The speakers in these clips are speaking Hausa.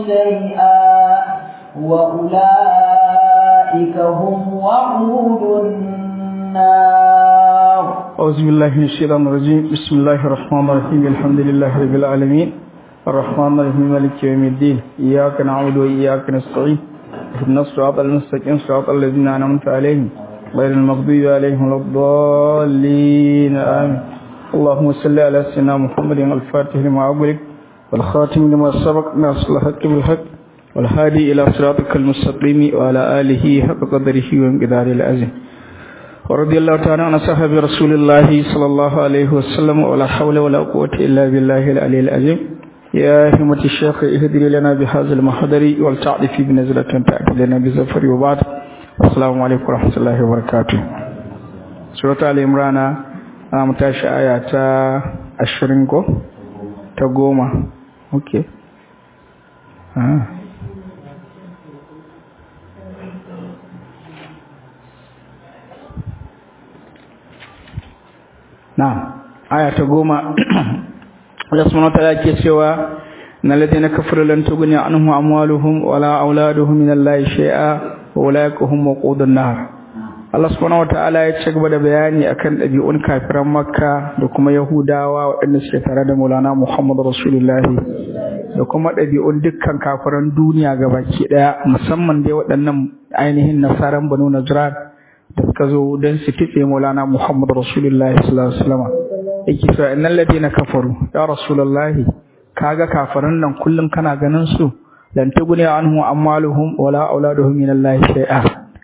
شيئا وأولئك هم وقود النار أعوذ بالله من الشيطان الرجيم بسم الله الرحمن الرحيم الحمد لله رب العالمين الرحمن الرحيم مالك يوم الدين إياك نعبد وإياك نستعين اهدنا الصراط المستقيم صراط الذين أنعمت عليهم غير المغضوب عليهم ولا الضالين آمين اللهم صل على سيدنا محمد الفاتح لما أغلق والخاتم لما سبق ناصر الحق بالحق والهادي إلى صراطك المستقيم وعلى آله حق قدره وانقداره العظيم ورضي الله تعالى عن صحابة رسول الله صلى الله عليه وسلم ولا حول ولا قوة إلا بالله العلي العظيم يا همة الشيخ اهدري لنا بهذا المحضر والتعرف بنزلة تأتي لنا بزفر وبعد السلام عليكم ورحمة الله وبركاته سورة آل عمران متاشا آية ashirin ko ta goma ok ah. na aya ta goma Allah subhanahu wa ta'ala ke cewa na ladina kafaru lan tughni anhum amwaluhum wala auladuhum min Allah shay'a wa ulaika hum waqudun nar Allah subhanahu wa ta'ala ya ci gaba da bayani akan ɗabi'un kafiran Makka da kuma Yahudawa waɗanda suke tare da Maulana Muhammad Rasulullah da kuma ɗabi'un dukkan kafiran duniya gabaki ɗaya musamman dai waɗannan ainihin nasaran Banu Najran da suka zo don su kitse Maulana Muhammad Rasulullah sallallahu alaihi wasallam yake cewa innal ladina kafaru ya Rasulullah kaga kafiran nan kullum kana ganin su lan tuguni anhu amwaluhum wala auladuhum min Allah shay'a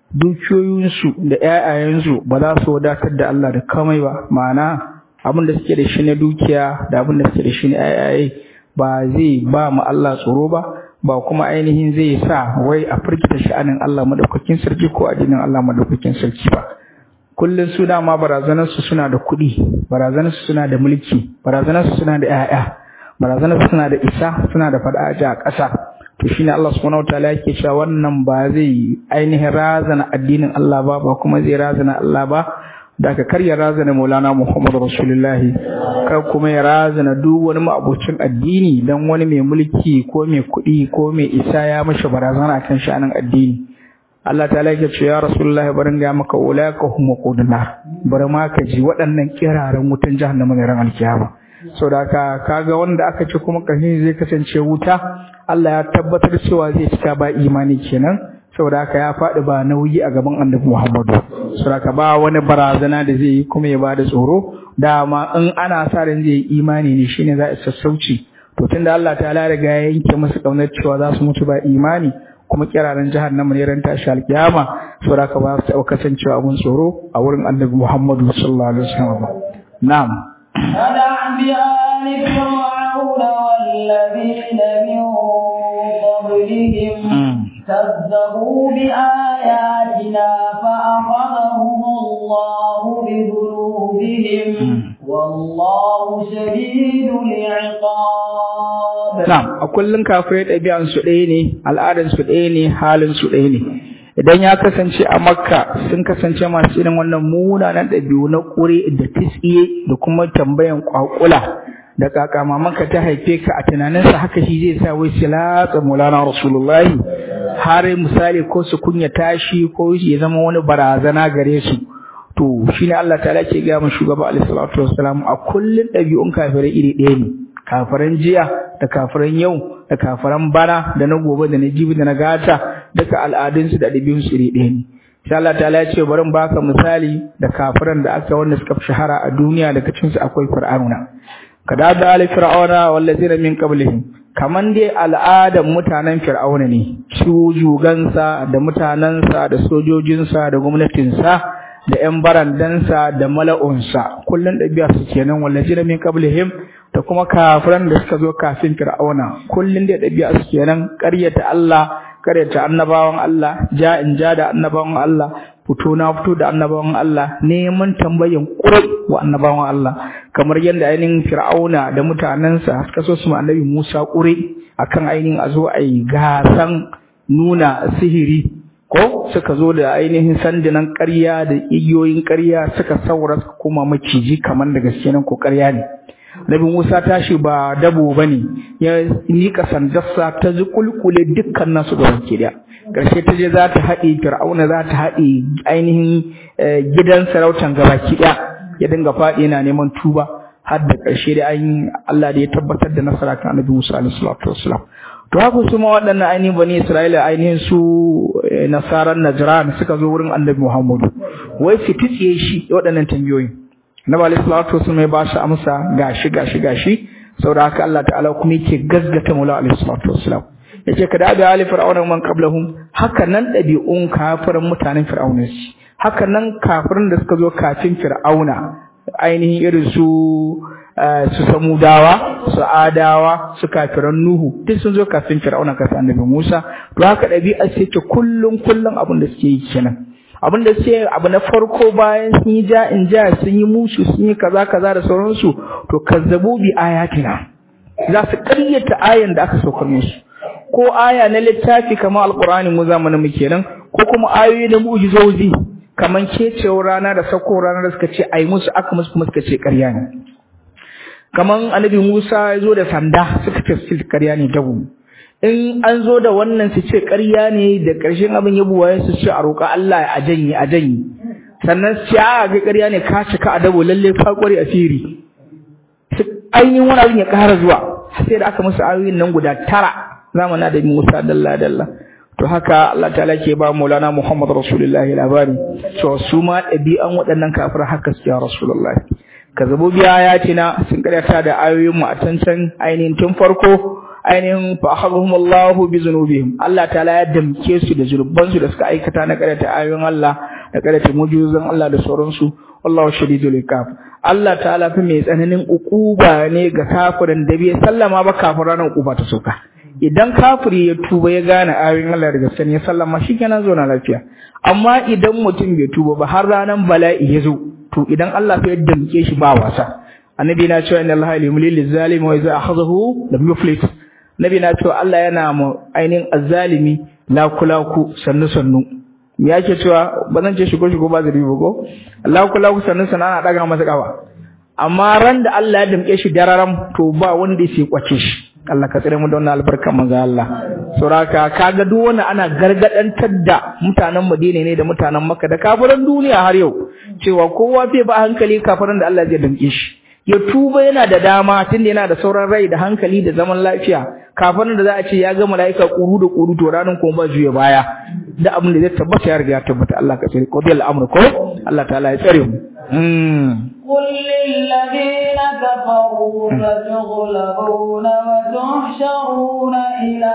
dukiyoyinsu da ƴaƴayensu ba za su wadatar da Allah da kamai ba ma'ana abin da suke da shi na dukiya da abin da suke da shi na ƴaƴaye ba zai ba mu Allah tsoro ba ba kuma ainihin zai sa wai a firgita sha'anin Allah madaukakin sarki ko addinin Allah madaukakin sarki ba kullun su dama barazanar su suna da kuɗi barazanar su suna da mulki barazanar su suna da ƴaƴa barazanar su suna da isa suna da fadaji a ƙasa to shine Allah subhanahu wataala yake cewa wannan ba zai ainihin razana addinin Allah ba ba kuma zai razana Allah ba da ka karya razana Maulana Muhammad Rasulullahi kar kuma ya razana duk wani ma'abocin addini dan wani mai mulki ko mai kuɗi ko mai isa ya mashi barazana kan sha'anin addini Allah ta yake ce ya Rasulullah barin ga maka ulaka hum qudna bari ma ka ji waɗannan kiraran wutan jahannama ne ran alkiyama saboda haka kaga wanda aka ce kuma kashin zai kasance wuta Allah ya tabbatar cewa zai cika ba imani kenan saboda haka ya faɗi ba nauyi a gaban Annabi Muhammadu saboda haka ba wani barazana da zai yi kuma ya bada tsoro dama in ana sa ran zai yi imani ne shine za a sassauci to tunda Allah ta riga ya yanke musu kaunar cewa za su mutu ba imani kuma kiraren jahannama ne ran tashi alkiyama saboda haka ba su taɓa kasancewa abun tsoro a wurin Annabi Muhammadu sallallahu alaihi wasallam na'am فدع بآل فرعون والذين من قبلهم كذبوا بآياتنا فأخذهم الله بذنوبهم والله شديد العقاب نعم أكلن كافرين ɗabi'an su ɗaya ne al'adan su ɗaya ne halin su ɗaya ne idan ya kasance a makka sun kasance masu irin wannan munanan ɗabi'u na ƙure da tsiye da kuma tambayan ƙwaƙula da kaka mamanka ta haife ka a tunaninsa haka shi zai sa wai su latsa mulana rasulullahi har misali ko su kunya tashi ko ya zama wani barazana gare su to shine Allah ta'ala ke ga mu shugaba alaihi salatu wassalam a kullun ɗabi'un kafirai iri ɗaya ne kafiran jiya da kafiran yau da kafiran bana da na gobe da na jibi da na gata duka al'adunsu da ɗabi'unsu iri ɗaya ne sai Allah ta'ala ya ce bari baka misali da kafiran da aka wanda suka fi shahara a duniya daga cikin su akwai fir'auna kada da ali fir'auna wallazina min qablihim kaman dai al'adan mutanen fir'auna ne su jugansa da mutanansa da sojojinsa da gwamnatinsa da ƴan barandansa da mala'unsa kullun ɗabi'a su kenan wallazina min qablihim da kuma kafiran da suka zo kafin fir'auna kullun dai ɗabi'a su kenan ƙaryata Allah karyata annabawan Allah ja in ja da annabawan Allah fito na fito da annabawan Allah neman tambayin kurai wa annabawan Allah kamar yadda ainihin Fir'auna da mutanensa suka so su ma annabi Musa kurai akan ainihin a zo a yi gasan nuna sihiri ko suka zo da ainihin sandunan ƙarya da igiyoyin ƙarya suka saura suka koma maciji kamar da gaske nan ko ƙarya ne Nabi Musa tashi ba dabo bane ya mika sandarsa ta zukulkule dukkan nasu da wanke da karshe ta je za ta haɗe Fir'auna za ta haɗe ainihin gidan sarautan gabaki ɗaya ya dinga faɗi yana neman tuba har da ƙarshe da ainihin Allah da ya tabbatar da nasara kan Annabi Musa alaihi salatu wassalam to haka su ma waɗannan ainihin bani Isra'ila ainihin su nasaran Najran suka zo wurin Annabi Muhammadu wai su titsiye shi waɗannan tambayoyin Annabi alaihi salatu wassalam ya ba shi amsa gashi gashi gashi saboda haka Allah ta'ala kuma yake gazgata Maula alaihi salatu wassalam yace kada da ali fir'auna man qablahum haka nan dabi'un kafirin mutanen fir'auna shi haka nan kafirin da suka zo kafin fir'auna ainihin irin su su samudawa su adawa su kafiran nuhu duk sun zo kafin fir'auna kafin annabi Musa to haka dabi'a ce ce kullun kullun abin da suke yi kenan abin da suke abu na farko bayan sun yi ja in ja sun yi musu sun yi kaza kaza da sauransu to kazzabu bi ayatina za su ƙaryata ayan da aka saukar musu ko aya na littafi kamar alqur'ani mu zamanin mu kenan ko kuma ayoyi na mu'jizozi kaman kecewar rana da sauko rana da suka ce ai musu aka musu kuma suka ce ƙarya ne kaman annabi Musa ya zo da sanda suka ce su ƙarya ne dabu in an zo da wannan su ce ƙarya ne da ƙarshen abin ya buwaye su ce a roƙa Allah a janye a janye sannan su ce a ga ƙarya ne ka cika a dabo lalle ka ƙware a firi ainihin wani abin ya ƙara zuwa sai da aka musu ayoyin nan guda tara zamanin da Musa dalla dalla to haka Allah ta'ala ke ba Maulana Muhammad Rasulullahi labari to su ma ɗabi'an waɗannan kafir haka su ya Rasulullahi kazabo biya ya ce na sun karyata da ayoyin mu a cancan ainihin tun farko ainihin fa akhadhum Allah bi zunubihim Allah ta'ala ya damke su da zurban su da suka aikata na karyata ayoyin Allah da karyata mujizan Allah da sauransu wallahu shadidul iqab Allah ta'ala fi mai tsananin ukuba ne ga kafirin da bai sallama ba kafiran ukuba ta soka idan kafiri ya tuba ya gane ayoyin Allah daga sani ya sallama shikenan zo na lafiya amma idan mutum bai tuba ba har ranan bala'i ya zo to idan Allah ya damke shi ba wasa annabi na cewa inna Allah yumli lil zalimi wa idza akhadhahu lam yuflit nabi na cewa Allah yana mu ainihin azzalimi lakulaku sannu sannu me yake cewa ba zan ce shigo shigo ba zari ba ko lakulaku sannu sannu ana daga masa kawa amma ran da Allah ya damke shi dararam to ba wanda yake kwace shi Allah ka tsare mu da wannan albarkan manzo Allah suraka kaga duk wanda ana gargadantar da mutanen Madina ne da mutanen Makka da kafiran duniya har yau cewa kowa bai ba hankali kafiran da Allah zai damke shi ya tuba yana da dama tunda yana da sauran rai da hankali da zaman lafiya kafiran da za a ce ya ga malaika kuru da kuru to ranan kuma ba juya baya da abin da zai tabbata ya riga ya tabbata Allah ka tsare qadiyal amr ko Allah ta'ala ya tsare mu قل للذين كفروا فتغلبون وتحشرون إلى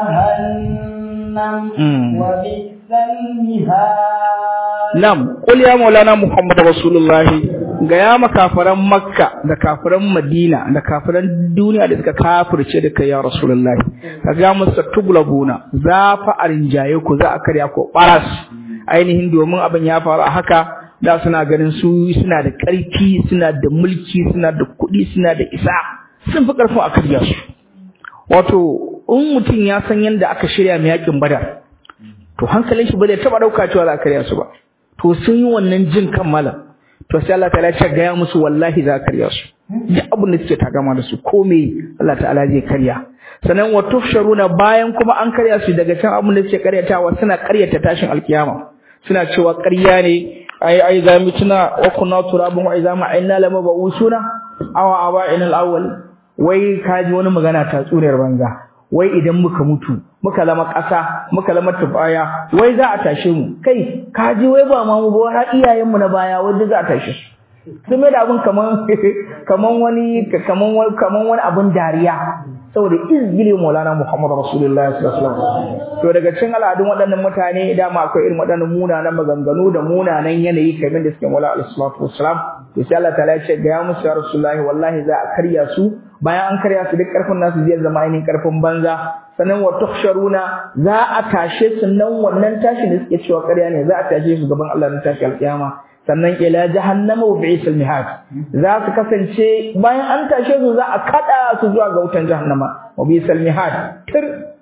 جهنم وبئس المهاد نعم قل يا مولانا محمد رسول الله ga ya makafaran makka da kafiran madina da kafiran duniya da suka kafirce da kai ya rasulullahi ka ga musu tuglabuna za fa a rinjaye ku za a karya ku baras ainihin domin abin ya faru a haka da suna ganin su suna da ƙarfi suna da mulki suna da kuɗi suna da isa sun fi ƙarfin a karya su wato in mutum ya san yadda aka shirya mai yakin badar to hankalin shi ba zai taɓa ɗauka cewa za a karya su ba to sun yi wannan jin kan malam to sai Allah ta'ala ya gaya musu wallahi za a karya su duk abin da suke takama da su ko me Allah ta'ala zai karya sannan wa tufsharuna bayan kuma an karya su daga can abin da suke karyatawa suna karyata tashin alkiyama suna cewa ƙarya ne ai ai za mu tuna wa kunna turabun wa idza ma'inna lama ba'usuna aw aba'ina al-awwal wai kaji wani magana ta tsuriyar banza wai idan muka mutu muka lama ƙasa muka lama tubaya wai za a tashe mu kai kaji wai ba ma mu ba har iyayen mu na baya wanda za a tashe su sun mai da abin kaman kaman wani kaman wani kaman wani abin dariya saboda izgili maulana muhammadu rasulullahi sallallahu alaihi wasallam to daga cikin al'adun waɗannan mutane dama akwai irin waɗannan munanan maganganu da munanan yanayi kamar da suke maulana sallallahu wasallam to sai Allah ta'ala ya ce ga ya musu ya rasulullahi wallahi za a karya su bayan an karya su duk karfin nasu zai zama ainihin karfin banza sannan wa tuhsharuna za a tashe su nan wannan tashi da suke cewa ƙarya ne za a tashe su gaban Allah na tashi alƙiyama sannan ila jahannama wa bi'sal mihad za su kasance bayan an tashe su za a kada su zuwa ga wutan jahannama wa bi'sal mihad tir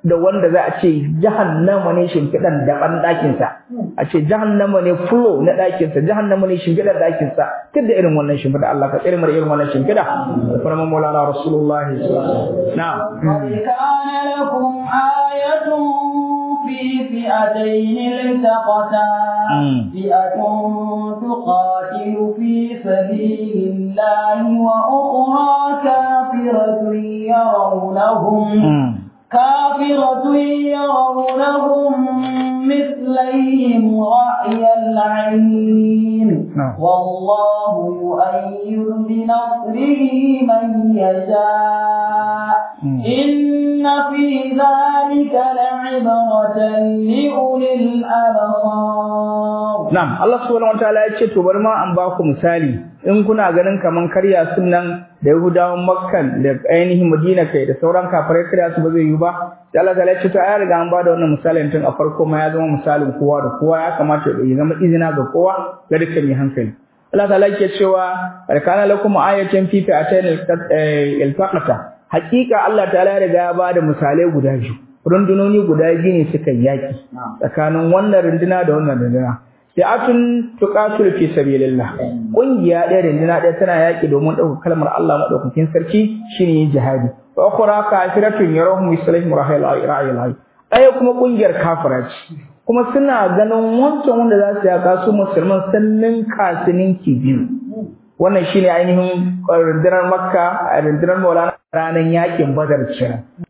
da wanda za a ce jahannama ne shimfiɗan daban ɗakinsa a ce jahannama ne fulo na ɗakinsa jahannama ne shimfiɗan ɗakinsa duk da irin wannan shimfiɗa Allah ka tsere mara irin wannan shimfiɗa da farman maulana rasulullahi na'am كان لكم آية في فئتين التقتا فئة تقاتل في سبيل الله وأخرى كافرة يرونهم كافرة يرونهم مثليهم رأي العين والله يؤيد بنصره من يشاء إن في ذلك لعبرة لأولي الأبصار نعم الله سبحانه وتعالى يقول تبرما أن باكم مثالي in kuna ganin kaman karya sunan da Yahudawan Makkan da ainihin Madina kai da sauran kafirai karya su ba zai yi ba sai Allah ta'ala ya ce to ai riga an bada wannan misalin tun a farko ma ya zama misalin kowa da kowa ya kamata ya zama izina ga kowa ga dukkan mai hankali Allah ta'ala yake cewa kana lakum ayatan fi fi'atayn iltaqata hakika Allah ta'ala ya riga ya bada misalai guda biyu rundunoni guda biyu ne suka yaki tsakanin wannan runduna da wannan runduna fi'atun tuqatil fi sabilillah kungiya ɗaya rindina ɗaya tana yaki domin ɗaukar kalmar Allah madaukakin sarki shine jihadi wa ukhra kafiratun yarahum mislihim rahil ra'il hayy ɗaya kuma kungiyar kafira ce kuma suna ganin wancan wanda za su yaka su musulman sannan kasinin ki biyu wannan shine ainihin rundunar makka a rundunar maulana ranar yakin badar kenan